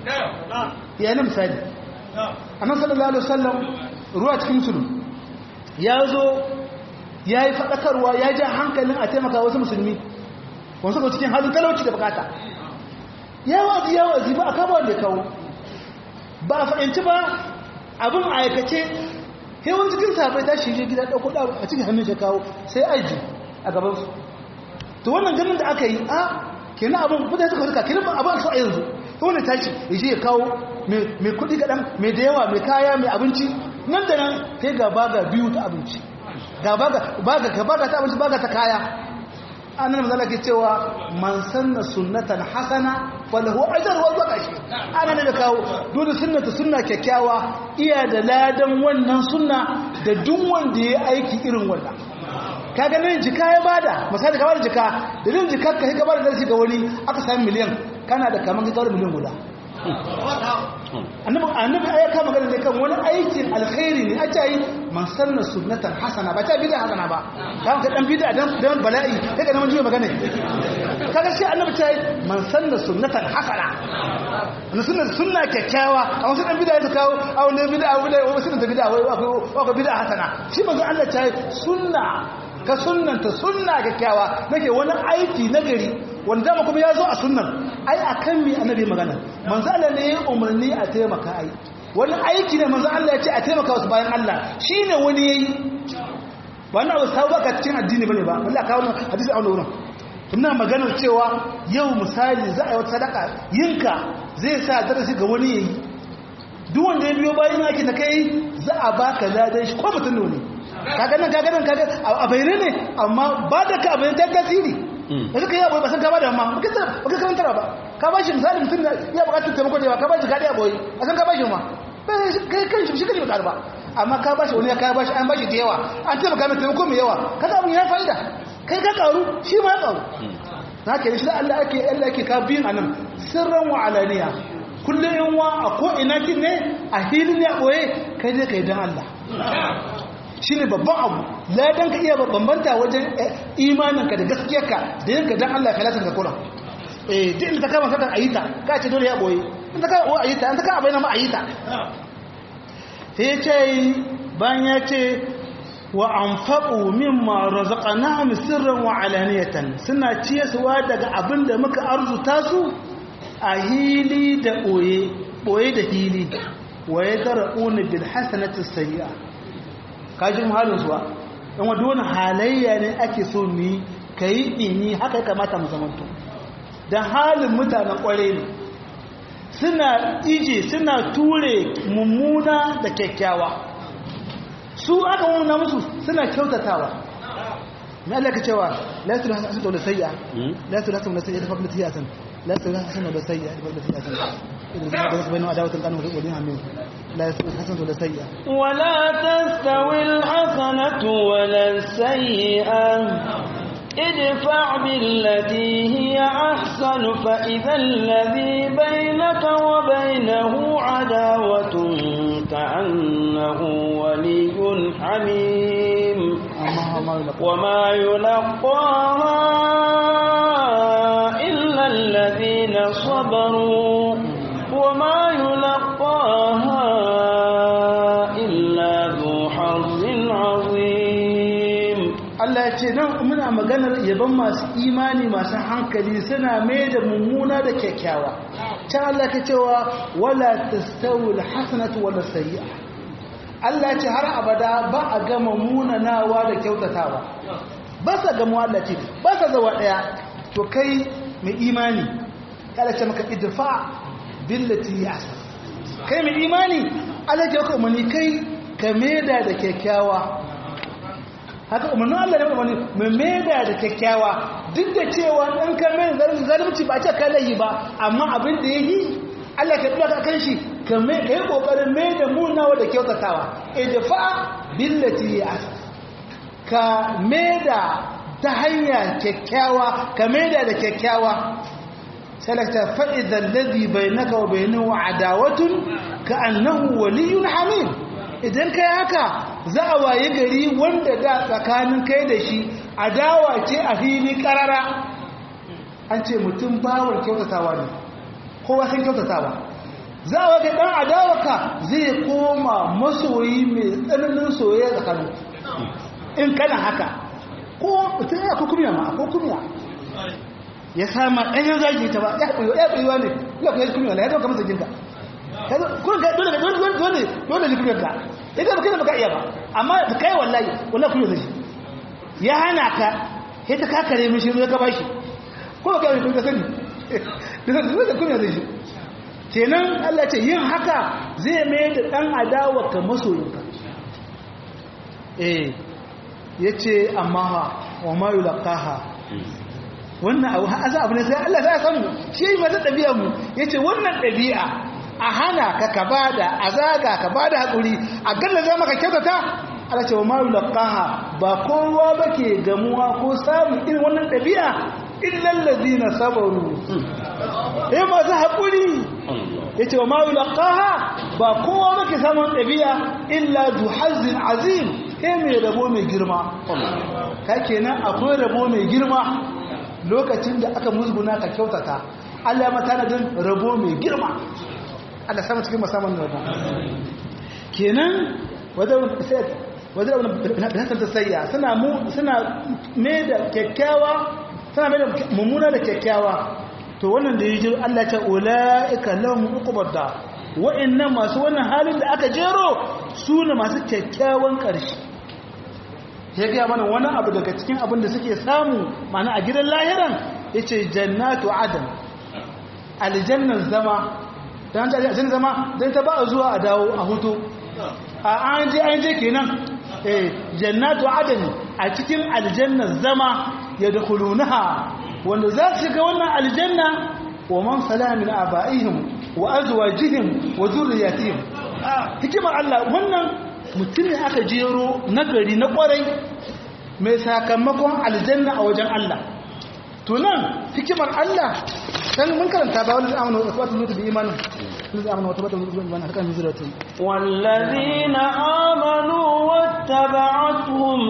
S2: ya na misali a nan sallallahu alaihi wasallam ruwa cikin musulun ya zo ya yi faɗakarwa ya ja hankalin a taimaka wasu musulmi wasu ga cikin halin talauci da bukata ya wazi ya wazi ba a kama wanda ya kawo ba a fahimci ba abin aikace hewan cikin safai ta shi gida ɗauko ɗa a cikin hannun shi kawo sai aji a gabansu to wannan ganin da aka yi a kenan abin mutane suka rika kenan abin su a yanzu to wani tashi ya je ya kawo mai kuɗi kaɗan mai da yawa mai kaya mai abinci nan da nan sai ga baga biyu ta abinci ga baga ta abinci baga ta kaya annan mazala ke cewa man sanna sunnatan hasana falahu ajr wa zakashi ana ne da kawo dole sunnata sunna kyakkyawa iya da ladan wannan sunna da duk wanda ya aiki irin wannan kaga nan jika ya bada misali ka bada jika da din jikar ka ka bada darasi ga wani aka sami miliyan kana da kaman ka kawo miliyan guda annabi annabi ya kama magana ne kan wani aikin alkhairi ne a ce yi man sanna sunnatan hasana ba ta bid'a hasana ba kan ka dan bid'a dan dan bala'i kai ka nan jiya magana kaga sai annabi ta yi man sanna sunnatan hasana na sunna sunna kyakkyawa a wasu dan bid'a ya kawo a wani bid'a wani wasu da bid'a wai akwai bid'a hasana shi manzo Allah ta yi sunna ka sunnanta sunna kyakkyawa nake wani aiki nagari wanda dama kuma ya zo a sunnan ai a kan mi annabi magana manzo Allah ne ya umarni a taimaka ai wani aiki ne manzo Allah ya ce a taimaka wasu bayan Allah shine wani yayi wannan abu sabu baka cikin addini bane ba Allah ka wannan hadisi a wannan wurin ina maganar cewa yau misali za a yi wata sadaka yinka zai sa darasi ga wani yayi duk wanda ya biyo bayan aiki da kai za a baka ladan shi ko mutum ne kaga nan kaga nan kaga a bayyane ne amma ba da ka abin ta tasiri da suka yi abuwa ba san ka ba da amma ba ka karantara ba ka ba shi misali mutum ya bukatar taimako da yawa ka ba shi gaɗi a boye a san ka ba shi ma kai kan shi kan shi ba ba amma ka ba shi wani ya ka ba shi an ba shi da yawa an taimaka mai taimako mai yawa kaga abin ya fa'ida kai ka karu shi ma ya karu na ke shi da Allah ake Allah ake ka biyin anan sirran wa alaniya kullum yan wa a ko ina kin ne a hilin ya boye kai dai kai dan Allah shi ne babban abu ladan ka iya bambanta wajen imaninka da gaskiyarka da yanka don Allah kalatin ka kula eh duk inda ta kama satan ayita ka ce dole ya boye in ta kama o ayita in ta kama bayan ma ayita sai ya ce bayan ya ce wa anfaqu mimma razaqnahum sirran wa alaniyatan suna ciyaswa daga abin da muka arzuta su a hili da boye boye da hili wa yadra'una bil hasanati sayyi'ah kajin halin zuwa don wadda wani halayya ne ake so ni ka yi ini haka ya kamata mu zamanto don halin mutanen kware ne suna ije suna ture mummuna da kyakkyawa su aka wuna musu suna kyautatawa na Allah ka cewa lasu hasan da sayya lasu hasan da sayya da fakta tiyasan lasu hasan da sayya da fakta tiyasan idan zai bayyana adawatan kanu da wani hamin لا يستوي الحسنة ولا السيئة
S1: ولا تستوي الحسنة ولا السيئة ادفع بالتي هي أحسن فإذا الذي بينك وبينه عداوة كأنه ولي حميم وما يلقاها إلا الذين صبروا وما يلقاها
S2: Allah ya ce nan muna maganar yaban masu imani masu hankali suna mai da mummuna da kyakkyawa can Allah ka cewa wala tastawul hasanatu wala sayyi'a Allah ce har abada ba a gama munanawa da kyautatawa ba sa gamuwa Allah ce ba sa zawa daya to kai mai imani kada ce maka idfa billati yasa kai mai imani Allah ya ka umarni kai ka meda da kyakkyawa haka umarnin Allah ne umarni mai meda da kyakkyawa duk da cewa dan ka mai zalunci ba ce kai layi ba amma abin da yayi Allah ka dora kan shi ka mai kai kokarin mai da munawa da kyautatawa idfa billati yasa ka meda ta hanya kyakkyawa ka meda da kyakkyawa salakta fa'idan ladhi bainaka wa bainahu adawatun ka annahu waliyyun hamim idan kai haka za a waye gari wanda da tsakanin kai da shi adawa ce a fili karara an ce mutum bawar kyautatawa ne kowa sun kyautatawa za a waje dan adawarka zai koma masoyi mai tsananin soyayya tsakanin in kana haka ko mutum ya kukumiya ma ko kumiya ya sama ɗanyen zagi ta ba ya ɓoyo ya ɓoyo ne ya kuwa kumiya na ya zama kamar zaginka kun ga dole dole dole dole ne kumiyar ka ita ba kai ba ka iya ba amma da kai wallahi wallahi kumiyar zai ya hana ka sai ta kakare mishi zai ka bashi ko ka yi kun ka sani da zai kumiyar zai kenan Allah ce yin haka zai mai da ɗan adawa ka masoyinka eh ya ce amma wa ma yi laƙaha wannan abu haza abu ne sai Allah za a samu shi yi masu ɗabi'a mu ya ce wannan ɗabi'a a hana ka ka ba da a zaga ka ba da haƙuri a galla za maka kyautata Allah ce wa ma yi laƙaha ba kowa ba ke gamuwa ko samun irin wannan ɗabi'a illallazi na sabaru ya masu haƙuri ya ce wa ma yi laƙaha ba kowa ba ke samun ɗabi'a illa duhazin azim kai mai rabo mai girma ka kenan akwai rabo mai girma lokacin da aka musguna ka kyautata Allah ya mata nadin rabo mai girma Allah sama cikin musamman rabo kenan wajen hasan ta sayya suna mai da kyakkyawa suna mai da mummuna da kyakkyawa to wannan da yi jiro Allah ce ula'ika lahum uqubad da wa'annan masu wannan halin da aka jero su ne masu kyakkyawan ƙarshe ya gaya mana wani abu daga cikin abin da suke samu mana a gidan lahiran ya ce jannatu adam aljannan zama don ta aljannan zama don ta ba a zuwa a dawo a hutu a an je an je kenan eh jannatu adam a cikin aljannan zama ya da kulunaha wanda za su shiga wannan aljanna wa man salamin aba'ihim wa azwajihim wa zurriyatihim hikimar Allah wannan mutum ne aka jero nagari na kwarai mai sakamakon aljanna a wajen Allah tunan hikimar Allah dan mun karanta ba wani amanu wa tabbatu lutu bi imanin lutu amanu wa tabbatu lutu bi imanin harkan nuzratun
S1: والذين آمنوا واتبعتهم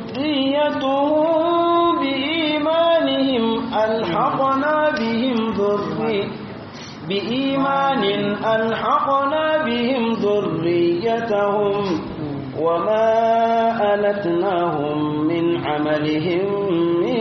S1: ذريتهم بإيمانهم ألحقنا بهم ذريتهم بإيمان ألحقنا بهم ذريتهم وما ألتناهم من عملهم من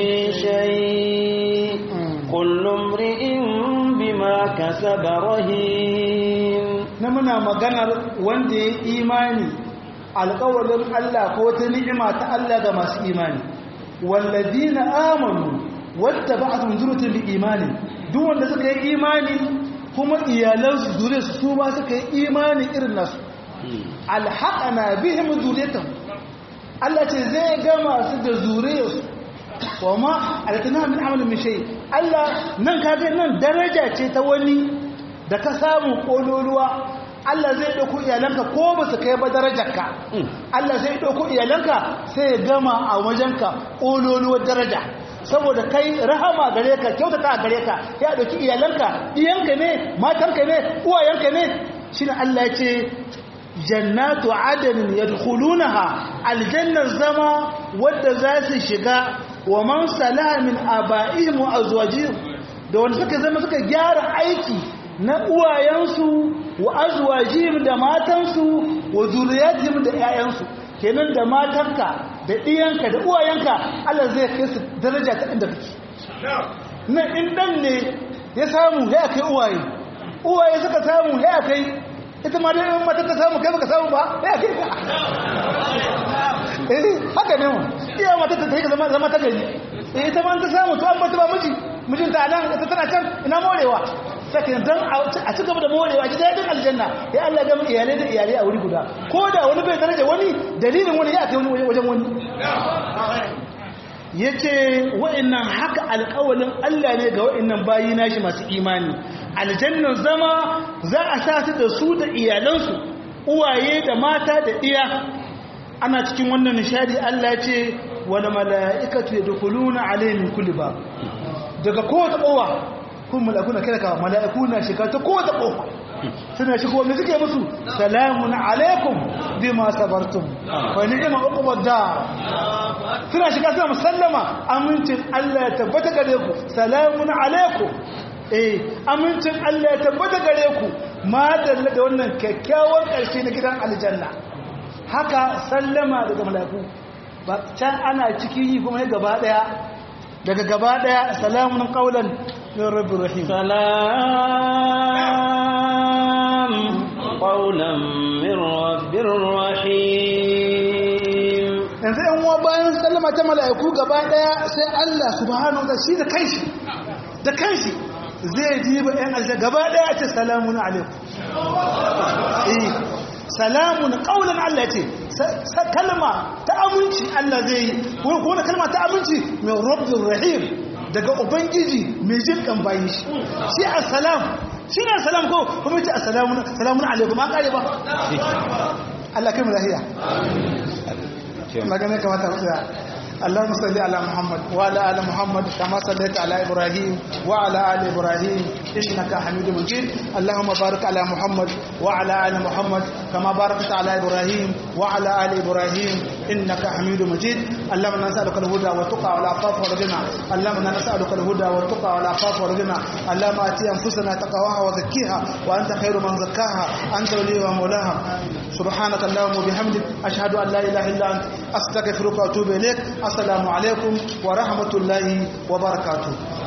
S1: شيء كل امرئ بما كسب رهين
S2: نمنا مغنر وندي إيماني alƙawarin Allah ko ta ni'ima ta Allah ga masu imani wallazina amanu wattaba'atuhum dhurriyyatuhum bi imani duk wanda suka yi imani kuma iyalansu zuriyarsu su ma suka yi imani irin nasu alhaqana bihim zuriyatuhum Allah ce zai gama su da zuriyarsu wa ma alkana min amalin min shay Allah nan kaga nan daraja ce ta wani da ka samu kololuwa Allah zai dauko iyalanka ko ba su kai ba darajarka Allah zai dauko iyalanka sai ya gama a wajenka kololuwar daraja saboda kai rahama gare ka kyautata a gare ka ya dauki iyalanka iyanka ne matanka ne uwayenka ne shine Allah ya ce jannatu adnin yadkhulunaha aljannar zama wadda za su shiga wa man salaha min aba'ihim wa azwajihim da wanda suka zama suka gyara aiki na uwayensu wa azwajihim da matansu wa zuriyatihim da 'ya'yansu kenan da matanka da ɗiyanka da uwayenka Allah zai kai su daraja ta inda kake nan in dan ne ya samu ya kai uwaye uwaye suka samu ya kai ita ma dai in mata ta samu kai baka samu ba ya kai ka eh haka ne mu iya mata ta take zama zama ta gari eh ita ma ta samu to an bata ba miji mijinta a nan ita tana can ina morewa sai dan a ci gaba da morewa ji dadin aljanna ya Allah ga iyalai da iyalai a wuri guda ko da wani bai daraja wani dalilin wani ya kai wani wajen wani yace wa'annan haka alƙawalin Allah ne ga wa'annan bayi nashi masu imani aljannan zama za a sa su da su da iyalansu uwaye da mata da iya ana cikin wannan nishadi Allah ce wal mala'ikatu yadkhuluna alayhim kulli bab daga kowace kowa kun mala'iku na kira ka mala'iku na shiga ta kowace kowa suna shigo me suke musu salamun alaikum bima sabartum fa ni'ma uqbad da suna shiga suna musallama amincin Allah ya tabbata gare ku salamun alaikum eh amincin Allah ya tabbata gare ku ma dalla da wannan kyakkyawar karshe na gidan aljanna haka sallama daga mala'iku ba can ana cikin yi kuma gaba daya daga gaba daya salamun qaulan min rabbir rahim
S1: salam qaulan min rabbir rahim
S2: yanzu yan uwa bayan sallama ta mala'iku gaba daya sai Allah subhanahu wa shi da kanshi da kanshi zai jiba yan aljanna gaba daya ce salamun alaikum eh salamun qaulan Allah ce kalma ta aminci Allah zai yi ko wani kalma ta aminci mai rabbir rahim daga ubangiji mai jin kan bayi shi shi assalam shi ne assalam ko kuma ce assalamu salamun alaikum an kare ba Allah kai mu lahiya magana kamata mu tsaya اللهم صل على محمد وعلى ال محمد كما صليت على ابراهيم وعلى ال ابراهيم انك حميد مجيد اللهم بارك على محمد وعلى ال محمد كما باركت على ابراهيم وعلى ال ابراهيم انك حميد مجيد اللهم نسالك الهدى والتقى والعفاف والغنى اللهم نسالك الهدى والتقى والعفاف والغنى اللهم اتي انفسنا تقواها وزكيها وانت خير من زكاها انت وليها ومولاها سبحانك اللهم وبحمدك اشهد ان لا اله الا انت استغفرك واتوب اليك السلام عليكم ورحمة الله وبركاته